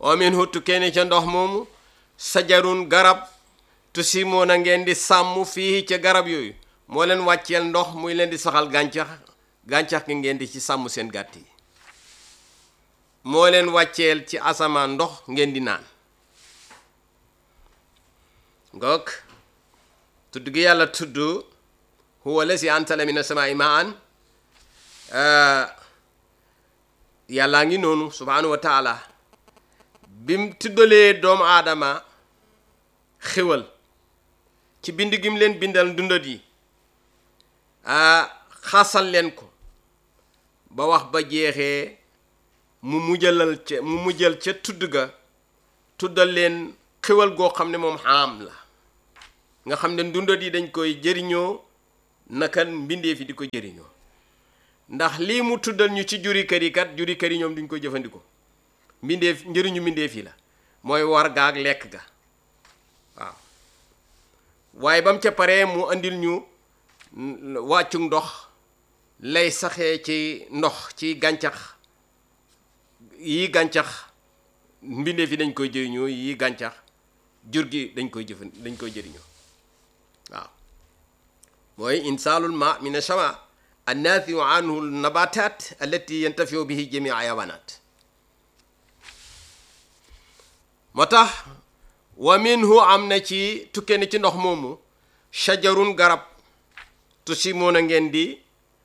wa min huttu kenn ca ndox moomu sajarun garab tusimoona ngeen di sàmm fii ca garab yooyu moo leen wàcceel ndox muy leen di saxal gàncax gàncax gi ngeen di ci sàmm seen gàtt yi moo leen wàcceel ci asamaan ndox ngeen di naan ngoog tudd gi yàlla tudd huwa lazi anzala mina samaa'i maa'an yàllaa ngi noonu subhaanahu wa taala bim tuddalee doomu aadama xéwal ci bind gim leen bindal dundat yi xasal leen ko ba wax ba jeexee mu mujjalal ca mu mujjal ca tudd ga tuddal leen xéwal goo xam ne moom xaam la nga xam ne dundat yi dañ koy jëriñoo naka mbindeef yi di ko jëriñoo ndax lii mu tuddal ñu ci juri kër yi kat juri kër yi ñoom duñ ko jëfandikoo mbindeef njëriñu mbindeef yi la mooy war ga ak lekk ga waaw waaye ba mu ca paree mu andil ñu wàccu ndox lay saxee ci ndox ci gàncax yii gàncax mbindeef yi dañ koy jëriñoo yii gàncax jur gi dañ koy jëfan dañ koy jëriñoo waaw mooy insaalul ma min ashama annaafiu anhu nabatat allati yantafiu bihi jami ayawanat moo tax wa minhu am na ci tukke ni ci ndox moomu shajarun garab tusi moon a ngeen di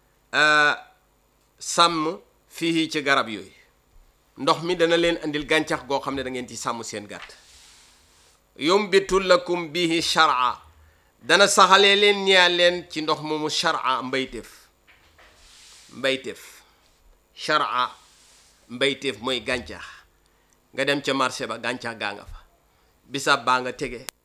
sàmm fii ci garab yooyu ndox mi dana leen andil gàncax goo xam ne da ngeen ci sàmm seen gàtt yumbitu lakum bihi shar'a dana saxalee leen ñaa leen ci ndox moomu shar'a mbayteef mbayteef shar'a mbayteef mooy gàncax nga dem ca marché ba gàncax gaa nga fa bisaab baa nga tege